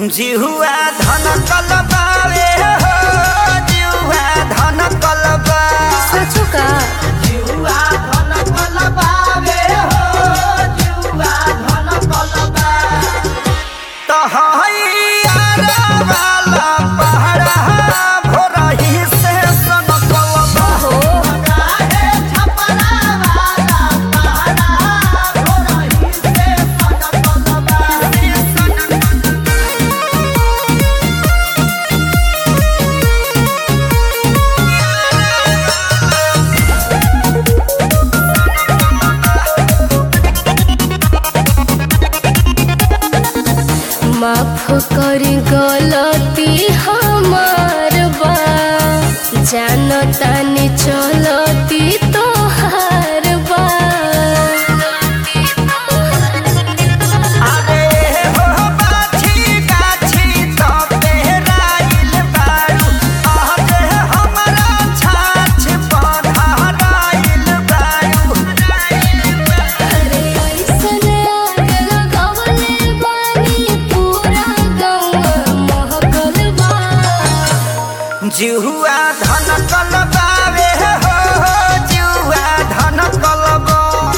जिहुआ धन कलबावे हो जिहुआ धन कलबा सचो का जिहुआ धन कलबावे हो जिहुआ धन कलबा तो हैया वाला पहाड़ा भोरही से सन कलबा हो काहे छपरा वाला पहाड़ा भोरही से सन कलबा माफ करी गलती हमार बा जानतानी चलती तोहार बा अरे हो बाछी गाछी तो पेराइल बारू अरे हमरा छाछ पधाराइल बारू अरे ऐसन आग लगवले बानी पूरा गौवा महकल बा जिहुआ धन कलबावे हो जिहुआ धन कलबा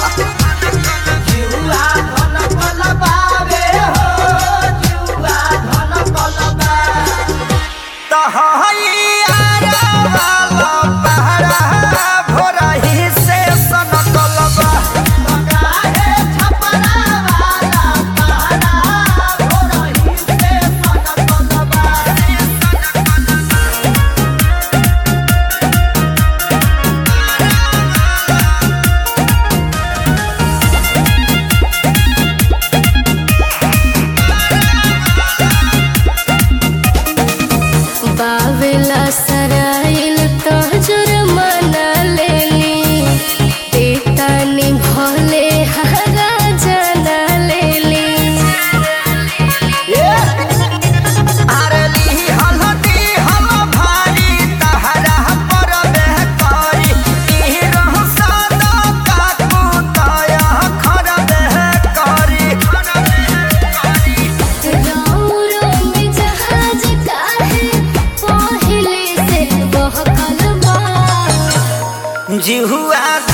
जिहुआ धन कलबावे हो जिहुआ धन कलबा तो हैया वाला पहाड़ा भोरही से सन कलबा काहे छपरा वाला पहाड़ा भोरही से सन कलबा बावेला सराइल तो जुर्माना लेली देतानी भले हरा जाना लेली आरली हलदी हम भारी तहरा पर बेहकारी ई रह सदा काकू तया खर बेहकारी राउरो में जहाज काहे पहिले से बहकल बा जिहुआ